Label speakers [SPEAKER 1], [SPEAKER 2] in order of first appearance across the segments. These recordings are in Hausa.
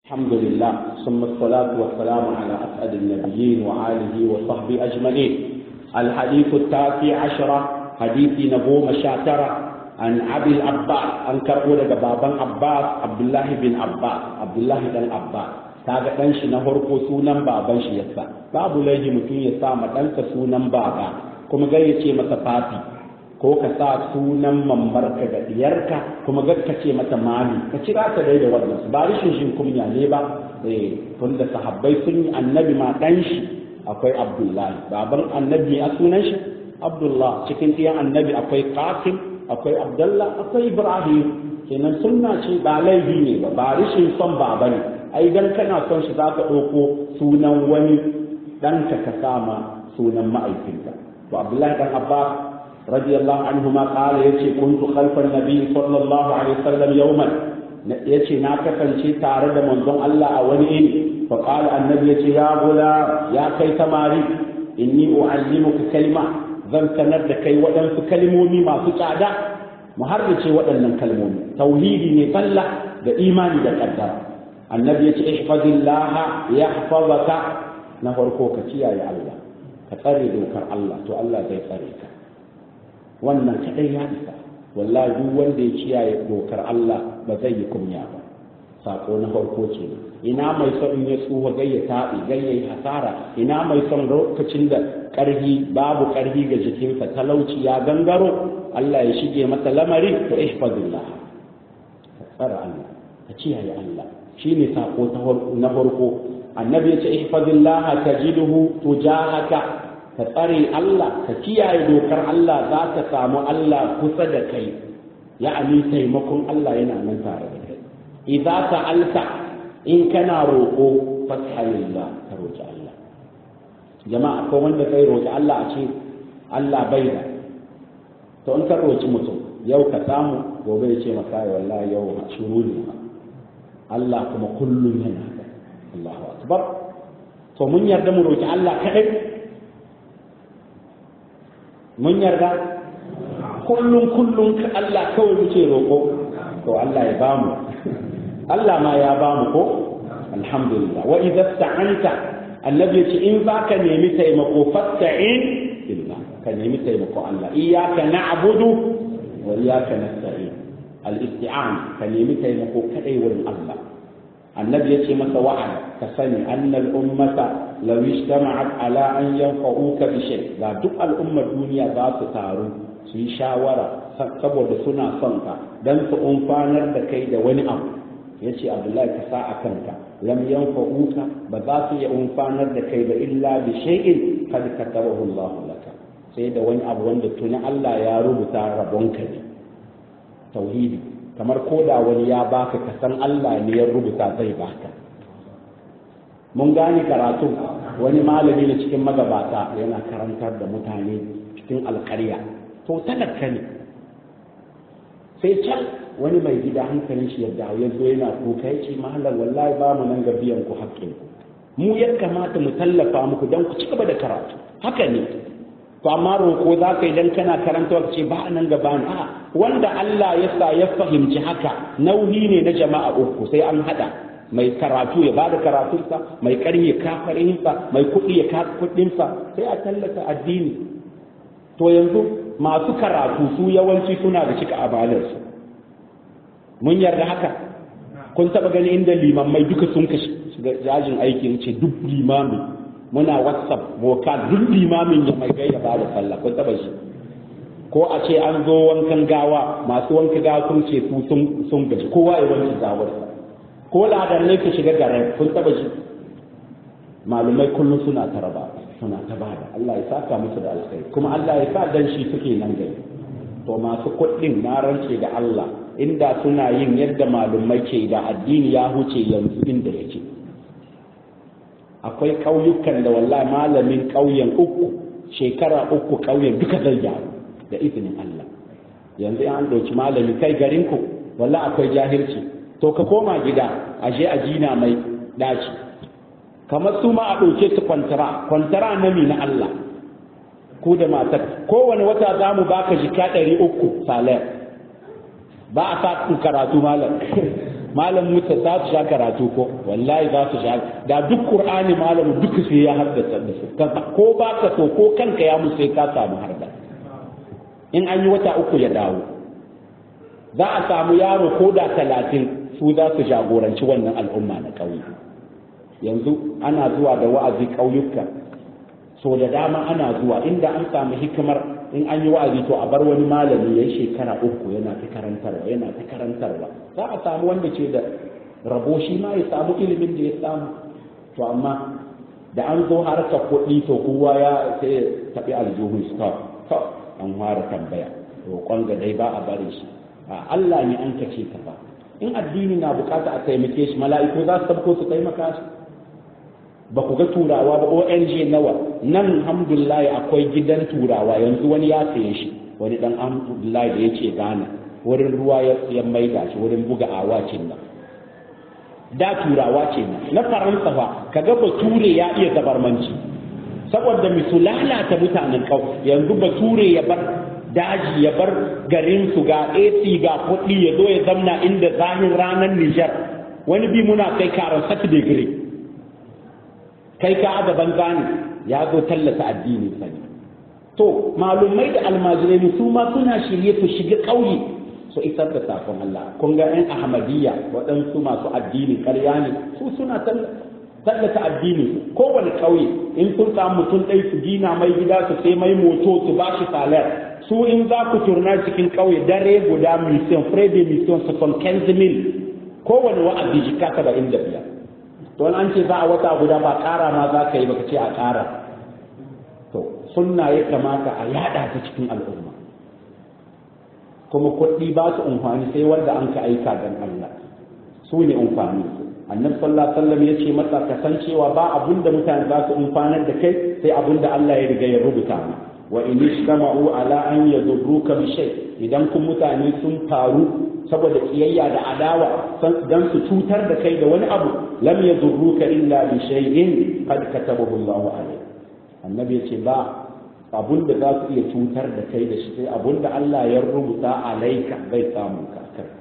[SPEAKER 1] الحمد لله ثم الصلاة والسلام على أسعد النبيين وآله وصحبه أجمعين الحديث التاسع عشر حديث نبو مشاترة عن أبي العباس أن كربولة بابا عباس عبد الله بن عباس عبد الله بن عباس kaga dan shi na farko sunan baban shi yasa babu laifi mutum ya sa ma ɗansa sunan baba kuma gai ya ce masa fafi ko ka sa sunan mambarka da diyarka kuma ga ka ce mata mami ka kira ta dai da wannan ba rishin shin kunya ne ba eh tunda sahabbai sun yi annabi ma dan shi akwai abdullahi baban annabi a sunan shi abdullah cikin ɗiyan annabi akwai qasim akwai abdullah akwai ibrahim kenan sunna ce ba laifi ne ba ba rishin son baba ne ai dan kana son shi zaka ɗauko sunan wani ɗanka ka sama sunan ma'aikinka to abdullahi dan abbas رضي الله عنهما قال يتي كنت خلف النبي صلى الله عليه وسلم يوما يتي ناكفن شي تارد منظم الله أولئين فقال النبي يتي يا غلام يا كي تماري إني أعلمك كلمة zan sanar da kai waɗansu kalmomi masu tsada mu harbace waɗannan kalmomi tauhidi ne sallah da imani da ƙaddara annabi ya ce ihfazillah yahfazaka na farko ka kiyaye Allah ka tsare dokar Allah to Allah zai tsare ka wannan kadai ya isa wallahi duk wanda ya kiyaye dokar Allah ba zai yi kunya ba sako na farko ce ina mai son in ya tsuha gai ya taɓi gai ya yi hasara ina mai son lokacin da ƙarfi babu ƙarfi ga jikinsa talauci ya gangaro Allah ya shige masa lamarin to ihfazillah ka tsara Allah ka kiyaye Allah shine sako na farko annabi ya ce ihfazillah tajiduhu tujahaka ka tsare Allah ka kiyaye dokar Allah za ka samu Allah kusa da kai ya'ani taimakon Allah yana nan tare da kai idza sa'alta in kana roƙo fas'alillah ka roƙi Allah jama'a ko wanda kai roƙi Allah a ce Allah bai da to in ka roƙi mutum yau ka samu gobe ya ce maka wallahi yau shuru ne Allah kuma kullum yana da Allahu akbar to mun yarda mu roƙi Allah kadai mun yarda kullum kullum Allah kawai muke roƙo to Allah ya bamu Allah ma ya bamu ko alhamdulillah wa idza sta'anta annabi ce in baka nemi taimako fasta'in billah ka nemi taimako Allah iyyaka na'budu wa iyyaka nasta'in al-isti'an ka nemi taimako kadai wurin Allah annabi ya ce masa wa'ala ka sani annal ummata law ijtama'at ala an yanfa'uka bi shay ga duk al'ummar duniya za su taru su yi shawara saboda suna son ka dan su umfanar da kai da wani abu yace abdullahi ka sa a kanka lam yanfa'uka ba za su iya umfanar da kai ba illa bi shay'in kad katabahu Allah laka sai da wani abu wanda tuni Allah ya rubuta rabonka ne tauhidi kamar koda wani ya baka ka san Allah ne ya rubuta zai baka mun gane karatu wani malami ne cikin magabata yana karantar da mutane cikin alƙarya to talaka ne sai can wani mai gida hankalin shi yadda ya zo yana kuka ya ce mahalar wallahi ba mu nan ga biyan ku haƙƙin ku mu ya kamata mu tallafa muku don ku ci gaba da karatu haka ne to amma roƙo za ka yi dan kana karanta ce ba nan gaba a wanda Allah ya sa ya fahimci haka nauyi ne na jama'a uku sai an hada mai karatu ya bada karatunsa mai ƙarfi ya kafarinsa mai kuɗi ya kafa kuɗinsa sai a tallata addini to yanzu masu karatu su yawanci suna da cika abalarsu mun yarda haka kun taɓa gani inda limammai duka sun ka shiga jajin aiki ce duk limami muna whatsapp vocal duk limamin ya mai gaida ba da sallah kun taɓa shi ko a ce an zo wankan gawa masu wanka gawa sun ce su sun gaji kowa ya wanke gawarsa ko ladan ne ka shiga garin kun taba shi malumai kullum suna ta raba suna ta bada Allah ya saka musu da alkhairi kuma Allah ya sa dan shi suke nan gari to masu kuɗin na rance da Allah inda suna yin yadda malumai ke da addini ya huce yanzu inda yake akwai ƙauyukan da wallahi malamin ƙauyen uku shekara uku ƙauyen duka zai gyaru da izinin Allah yanzu an ɗauki malami kai garinku wallahi akwai jahilci to ka koma gida aje a jina mai daci kamar su ma a ɗauke su kwantara kwantara na mi na Allah ko da matar kowane wata za mu baka jika ɗari uku salayar ba a sa karatu malam malam musa za su sha karatu ko wallahi za su sha da duk qur'ani malamu duk sai ya haddasa da su ko ba ka so ko kanka ya musu sai ka samu harda in an yi wata uku ya dawo za a samu yaro ko da talatin su za su jagoranci wannan al'umma na ƙauye yanzu ana zuwa da wa'azi ƙauyuka so da dama ana zuwa inda an samu hikimar in an yi wa'azi to a bar wani malami ya yi shekara uku yana ta karantarwa yana ta karantarwa za a samu wanda ke da rabo shi ma ya samu ilimin da ya samu to amma da an zo harkar kuɗi to kowa ya sai ya tafi aljihun stop to an fara tambaya roƙon ga dai ba a bari shi a Allah ne an kace ka ba in addini na bukata a taimake shi mala'iku za su tabko su taimaka shi ba ku ga turawa ba ONG nawa nan alhamdulillah akwai gidan turawa yanzu wani ya saye shi wani dan alhamdulillah da yace Ghana wurin ruwa ya maida shi wurin buga awacin nan da turawa ce nan na faransa fa kaga bature ya iya zabarmanci saboda misu lalata mutanen kau yanzu bature ya bar daji ya bar garin su ga AC ga kuɗi ya zo ya zamna inda zahin ranar Nijar wani bi muna kai karan sati degree kai ka a gaban gane ya zo tallata addini sani to malumai da almajirai su ma suna shirye su shiga ƙauye su isar da sakon Allah kun ga ɗan ahmadiyya waɗansu masu addini ƙarya ne su suna tallata addini kowane ƙauye in sun samu mutum ɗai su gina mai gida su sai mai moto su ba shi salar su in za ku turna cikin ƙauye dare guda mission frede mission su son mil kowane wa'azi jika saba'in da biyar to an ce za a wata guda ba ƙara ma za ka yi baka ce a ƙara to sunna ya kamata a yada ta cikin al'umma kuma kuɗi ba su amfani sai wanda an ka aika dan Allah su ne amfani annabi sallallahu alaihi wasallam ya ce masa kasancewa ba abun da mutane za su amfanar da kai sai abun da Allah ya riga ya rubuta ma wa in ishtama'u ala an yadurruka bi shay idan kun mutane sun faru saboda kiyayya da adawa dan su cutar da kai da wani abu lam yadurruka illa bi shay'in qad katabahu Allah alayk annabi ya ce ba abun da za su iya cutar da kai da shi sai abun da Allah ya rubuta alaika bai samu ka kai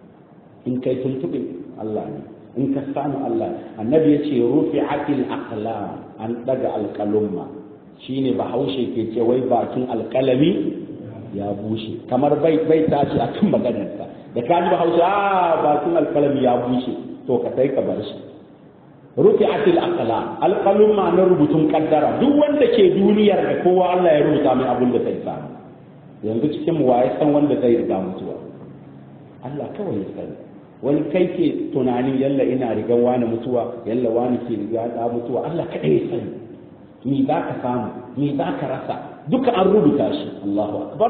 [SPEAKER 1] in kai tuntube Allah ne in ka samu Allah annabi ya ce rufi'atil aqlam an daga alqalumma shine bahaushe ke ce wai bakin alkalami ya bushe kamar bai bai tashi akan maganarsa da ka ji bahaushe a bakin alkalami ya bushe to ka sai ka bar shi rufi'atil aqlam alqalumma na rubutun kaddara duk wanda ke duniyar da kowa Allah ya rubuta mai abin da zai samu yanzu cikin mu waye san wanda zai riga mutuwa Allah kawai ya sani wani kai ke tunanin yalla ina riga wani mutuwa yalla wani ke riga da mutuwa Allah kadai ya sani me za ka samu me za ka rasa duka an rubuta shi Allahu akbar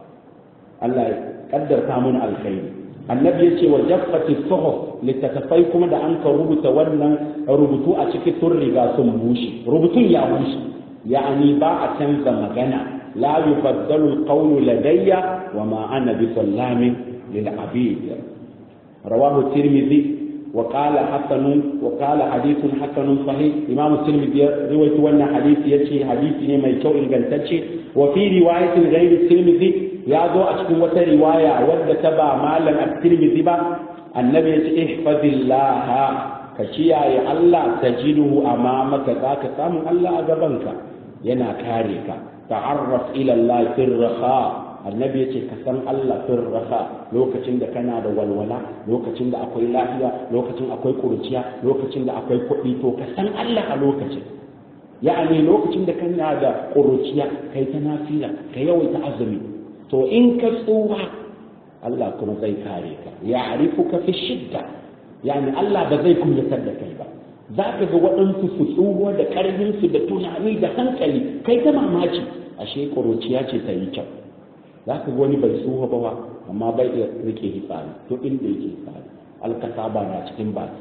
[SPEAKER 1] Allah ya kaddarta mun alkhairi annabi ya ce wa jaffati suhuf littattafai kuma da an ka rubuta wannan rubutu a cikin sun riga sun bushe rubutun ya bushe ya'ani ba a canza magana la yubaddalu alqawlu ladayya wa ma ana bi sallamin lil abid rawahu tirmidhi وقال حسن وقال حديث حسن صحيح امام الترمذي رويت وانا حديث يتي حديث ne mai kyau ingantacce وفي روايه غير الترمذي ya zo a cikin wata riwaya wadda ta ba malam at-tirmidhi ba annabi ya ce ihfazillaha ka kiyaye Allah tajiduhu amamaka zaka samu Allah a gabanka yana kare ka ta'arraf ila Allah fir raha annabi ya ce ka san Allah fir raha lokacin da kana da walwala lokacin da akwai lafiya lokacin akwai kurciya lokacin da akwai kuɗi to ka san Allah a lokacin ya'ani lokacin da kana da kuruciya kai ta nafila ka yawaita azumi to in ka tsuwa Allah kuma zai kare ka ya arifuka fi shidda yani Allah ba zai kunyatar da kai ba za ka ga waɗansu su tsuwa da ƙarfinsu da tunani da hankali kai ta mamaki ashe ƙuruciya ce ta yi kyau za ka ga wani bai tsuwa ba ba amma bai iya rike hitsari to inda yake hitsari alkasaba na cikin baki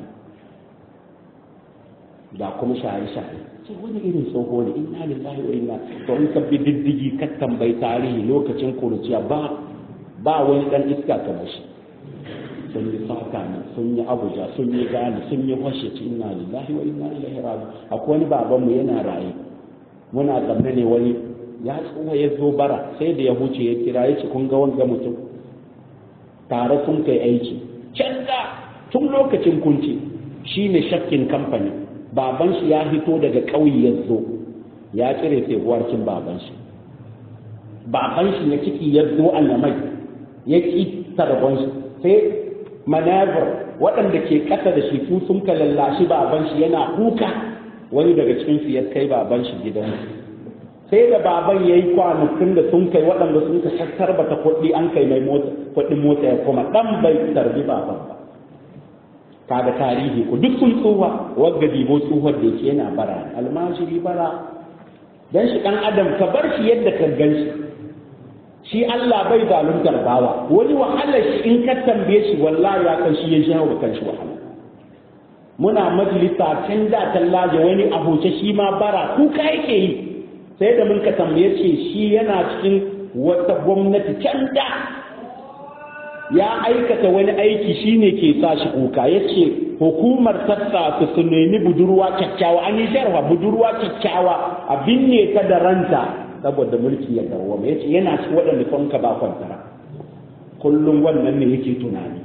[SPEAKER 1] da kuma shaye-shaye ce wani irin tsoho ne inna lillahi wa inna to in ka bi diddigi ka tambayi tarihi lokacin kuruciya ba ba wani dan iska kamar shi sun yi saka ne sun yi abuja sun yi gani sun yi washe ci inna lillahi wa inna ilaihi raji akwai wani baban mu yana raye muna zamne ne wani ya tsoho ya zo bara sai da ya huce ya kira ya ce kun ga wanga mutum tare sun kai aiki canza tun lokacin kunci shine shakkin kamfani baban shi ya hito daga ƙauye ya zo ya cire febuwarcin baban shi baban shi na ciki ya zo mai ya ƙi tarbon shi sai manabar waɗanda ke ƙasa da shi su sun ka lallashi baban shi yana kuka wani daga cikin su ya kai baban shi gidan sai da baban ya yi kwanakin da sun kai waɗanda sun ka shakar bata kuɗi an kai mai kuɗin motsa ya koma ɗan bai tarbi baban ba kaga tarihi ku duk sun tsuwa wagga dibo tsuwar da yake yana bara almajiri bara dan shi ɗan adam ka bar shi yadda ka gan shi shi Allah bai zaluntar bawa wani wahalar shi in ka tambaye shi wallahi ya kan shi ya jawo kan shi wahala muna majalisa can da tallaje wani abuce shi ma bara kuka yake yi sai da mun ka tambaye ce shi yana cikin wata gwamnati can da ya aikata wani aiki shine ke sa shi kuka yace hukumar sassa su nemi budurwa kyakkyawa an yi sharwa budurwa kyakkyawa a binne ta da ranta saboda mulki ya dawwama yace yana ci waɗanda son ka ba kwantara kullum wannan ne yake tunani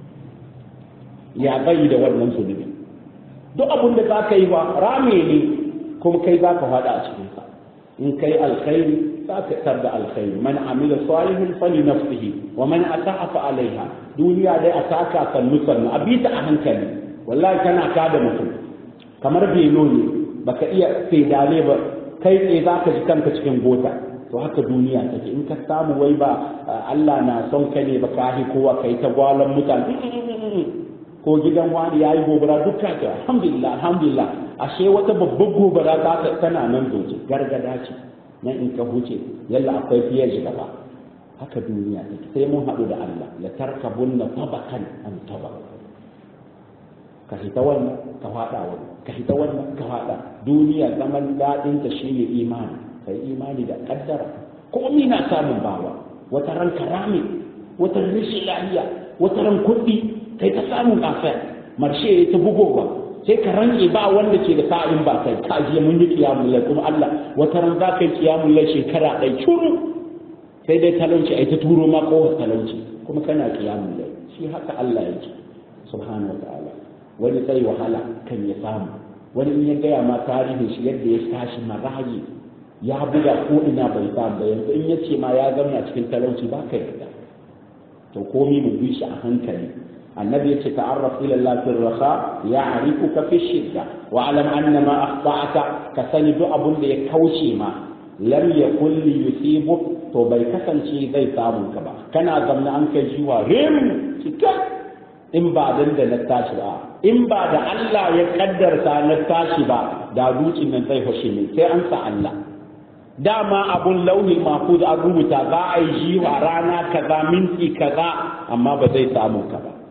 [SPEAKER 1] ya bai da wannan zunubi duk abin da za ka yi wa rame ne kuma kai za ka faɗa a cikin sa in kai alkhairi za ka tar da alkhairi man amila salihin fali nafsihi wa man asa'a fa alaiha duniya dai a saka sannu sannu a bi ta a hankali wallahi kana ka da mutum kamar belo ne baka iya fedale ba kai tsaye za ka ji kanka cikin gota to haka duniya take in ka samu wai ba Allah na son ka ne ba ka hi kowa kai ta gwalan mutane ko gidan wani ya yi gobara dukka ta alhamdulillah alhamdulillah ashe wata babbar gobara ta tana nan zoce gargada ce nan in ka huce yalla akwai fiye shi gaba haka duniya take sai mun haɗu da Allah la tarkabunna tabakan an tabak ka hita wannan ka faɗa wani ka hita wannan ka faɗa duniya zaman daɗin ta shine imani kai imani da kaddara komai na samun bawa wata ran karami wata rashin lafiya wata ran kuɗi kai ta samun kafa marshe ta bugowa sai ka ranke ba wanda ke da sa'in ba kai ka je mun yi kiyamul lai kuma Allah wata ran za ka yi kiyamul lai shekara ɗai curu sai dai talauci ai ta turo ma ko talauci kuma kana kiyamul lai shi haka Allah yake subhanahu wa ta'ala wani sai wahala kan ya samu wani in ya gaya ma tarihin shi yadda ya tashi marayi ya buga ko ina bai samu ba yanzu in ya ce ma ya zauna cikin talauci ba ka yarda to komi mu bi shi a hankali annabi yace ta'arraf ila Allah fi raha ya'rifuka fi shidda wa alam anna ma akhta'aka ka sani duk abun da ya kauce ma lam yakul li yusibu to bai kasance zai samu ka ba kana zamna an kai shi wa rim cika in ba dan da na tashi ba in ba da Allah ya kaddarta na tashi ba da dukin nan zai fashe min sai an sa Allah dama abun launin mahfuz an rubuta za a yi jiwa rana kaza minti kaza amma ba zai samu ka ba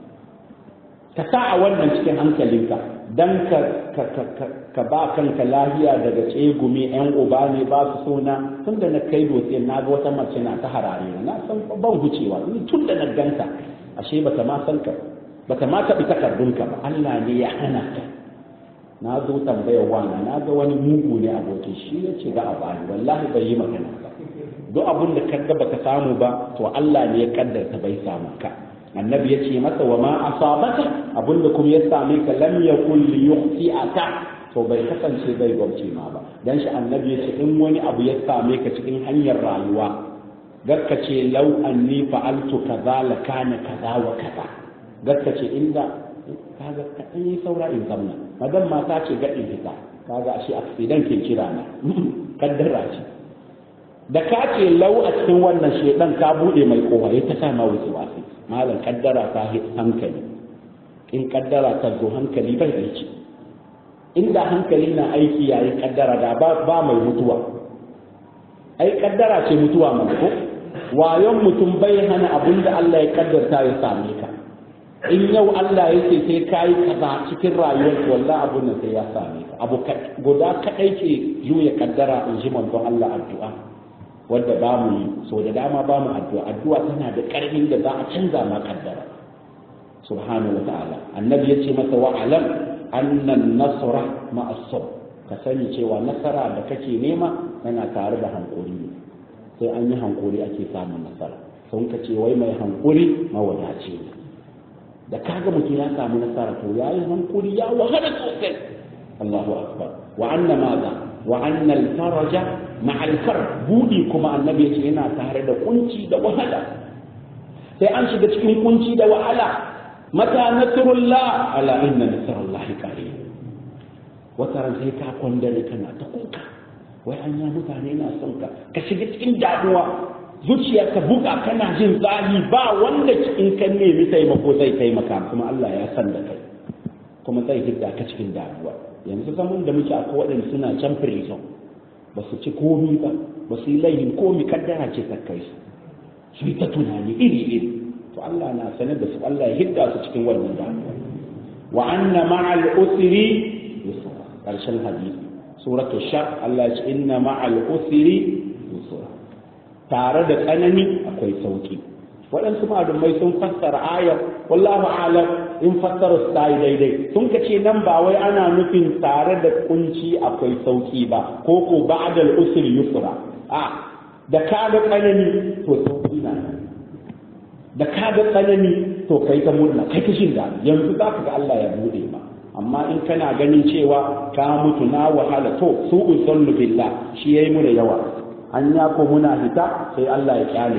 [SPEAKER 1] ka sa a wannan cikin hankalinka dan ka ka ka ka ba kanka lahiya daga tsegumi yan uba ne ba su sona tun da na kai dutse na ga wata mace na ta harare na san ban hucewa tun da na ganta ashe bata ma san ka bata ma taɓi takardunka ba Allah ne ya hana ka na zo tambayar wana na ga wani mugu ne abokin shi ya ce ga a bani wallahi bai yi magana ba duk abin da kaga baka samu ba to Allah ne ya kaddarta bai samu ka annabi ya ce masa wa ma asabaka abin da kuma ya same ka lam yakul li yukhti'aka to bai kasance bai gwamce ma ba dan shi annabi ya ce in wani abu ya same ka cikin hanyar rayuwa garka ce lau anni fa'altu kaza la kana kaza wa kaza garka ce inda kaga kaɗan yi saura in zamna madan mata ce ga in fita kaga ashe accident ke kira na kaddara ce da ka ce lau a cikin wannan shedan ka bude mai kowa ya ta sama wuce wasu malam kaddara ta hankali in kaddara ta zo hankali bai aiki inda hankali na aiki yayin kaddara da ba mai mutuwa ai kaddara ce mutuwa mai ko wayon mutum bai hana abin da Allah ya kaddarta ya same ka in yau Allah ya ce sai ka yi kaza cikin rayuwar wallah abun nan sai ya same ka abu guda kadai ke juya kaddara in ji manzon Allah addu'a wanda ba mu yi so da dama ba mu addu'a addu'a tana da karfin da za a canza ma kaddara subhanahu wa ta'ala annabi ya ce masa wa alam anna nasra ma as-sabr ka sani cewa nasara da kake nema yana tare da hankuri ne sai an yi hankuri ake samun nasara sun ka ce wai mai hankuri mawadaci ne da kaga mutum ya samu nasara to ya yi hankuri ya wahala sosai Allahu akbar wa anna maza wa anna al-faraja ma'a al budi kuma annabi yace yana tare da kunci da wahala sai an shiga cikin kunci da wahala mata nasrullah ala inna nasrullahi qarib wata ran sai ka kwandare kana ta kuka wai an ya mutane na son ka ka shiga cikin damuwa zuciya ka buga kana jin zahi ba wanda in ka nemi taimako zai taimaka kuma Allah ya san da kai kuma zai hidda ka cikin damuwa yanzu zaman da muke akwai waɗanda suna can prison ba su ci komi ba ba su yi laihin komi kaddara ce ta kai su su yi ta tunani iri iri to Allah na sanar da su Allah ya hidda su cikin wannan damuwa wa anna ma'al usri yusra karshen hadisi suratu shar Allah ya ce inna ma'al usri yusra tare da tsanani akwai sauki waɗansu malumai sun fassara ayar wallahu alam in fassara su ta yi daidai sun ka ce nan ba wai ana nufin tare da kunci akwai sauki ba ko ko ba'dal usri yusra a da ka ga tsanani to sauki na da ka ga tsanani to kai ta murna kai ta jin daɗi yanzu za ka ga Allah ya bude ma amma in kana ganin cewa ka mutu na wahala to su'un sallu billah shi yayi mu da yawa an ya ko muna hita sai Allah ya kyale